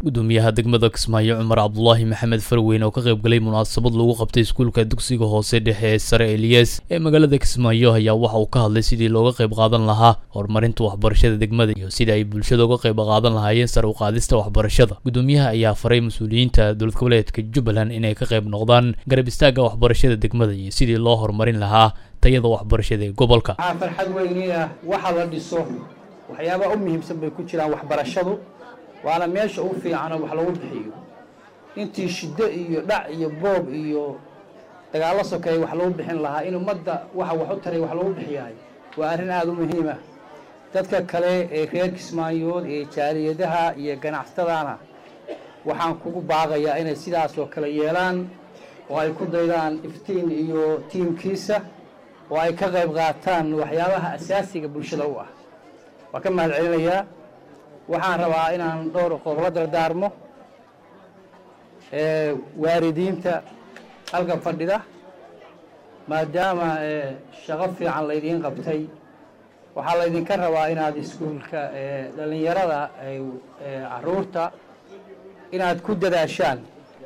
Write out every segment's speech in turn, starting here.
gudoomiyaha degmada kismaayo cumar cabdulaahi maxamed farweyn oo ka qayb galay munaasabad lagu qabtay iskuulka dugsiga hoose dhexe ee sare eliyas ee magaalada kismaayo ayaa waxa uu ka hadlay sidii looga qayb qaadan lahaa horumarinta waxbarashada degmada iyo sida ay bulshada uga qayb qaadan lahaayeen sare u qaadista waxbarashada gudoomiyaha ayaa faray mas-uuliyiinta dowlad goboleedka jubbaland inay ka qayb noqdaan garab istaagga waxbarashada degmada iyo sidii loo horumarin lahaa tayada waxbarashada ee gobolka waxaa farxad weyni ah waxa la dhiso waxyaabaha u muhiimsan bay ku jiraan waxbarashadu waana meesha u fiicanoo wax lagu bixiyo intii shiddo iyo dhac iyo boob iyo dagaallo sokeeye wax lagu bixin lahaa in ummadda waxa wax u taray wax lagu bixiyahay waa arrin aada u muhiim ah dadka kale ee reer kismaayood ee jaaliyadaha iyo ganacsatadana waxaan kugu baaqayaa inay sidaas oo kale yeelaan oo ay ku daydaan iftiin iyo tiimkiisa oo ay ka qayb qaataan waxyaabaha asaasiga bulshada u ah waan ka mahad celinayaa waxaan rabaa inaan dhowr qodob la dardaarmo waalidiinta halka fadhida maadaama shaqo fiican laydiin qabtay waxaa laydinka rabaa inaad iskuulka dhallinyarada caruurta inaad ku dadaashaan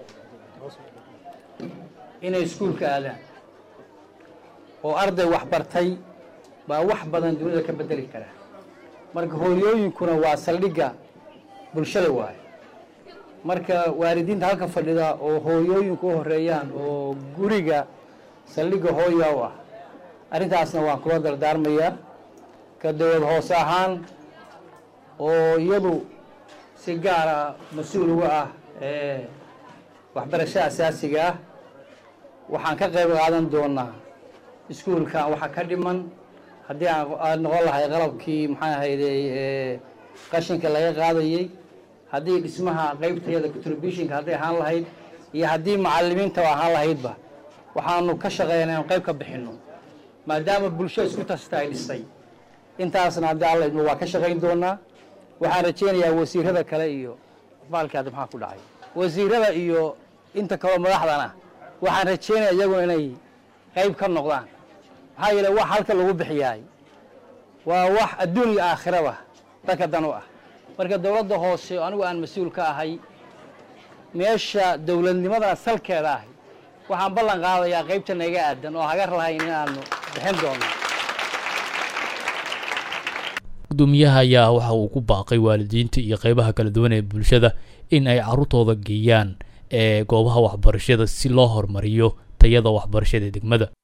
inay iskuulka aadaan oo arday waxbartay baa wax badan dunida ka bedeli kara marka hooyooyinkuna waa saldhigga bulshada waaye marka waalidiinta halka fadhida oo hooyooyinku u horeeyaan oo guriga saldhigga hooya u ah arrintaasna waan kula dardaarmayaa ka dowlad hoose ahaan oo iyadu si gaara mas-uul uga ah waxbarashada asaasiga ah waxaan ka qayb qaadan doonaa iskuulkan waxaa ka dhiman haddii aad noqon lahay qalabkii maxaa ahayday qashinka laga qaadayey haddii dhismaha qaybtayada contributionka hadday ahaan lahayd iyo haddii macalimiinta ahaan lahaydba waxaanu ka shaqeynaa inu qayb ka bixinno maadaama bulsho isku tasta ay dhisay intaasna haddii alla idmo waa ka shaqayn doonaa waxaan rajaynayaa wasiirada kale iyo baalkaada maxaa ku dhacay wasiirada iyo inta kaloo madaxdana waxaan rajaynaya iyaguna inay qayb ka noqdaan maxaa yeele wax halka lagu bixiyaay waa wax adduun iyo aakhiraba dadka dan u ah marka dowladda hoose oo anigu aan mas-uul ka ahay meesha dowladnimadana salkeeda ahay waxaan ballan qaadayaa qaybta naga aadan oo hagar lahayn inaanu bixin doono gudoomiyaha ayaa waxa uu ku baaqay waalidiinta iyo qeybaha kala duwan ee bulshada in ay carruurtooda geeyaan ee goobaha waxbarashada si loo horumariyo tayada waxbarashada degmada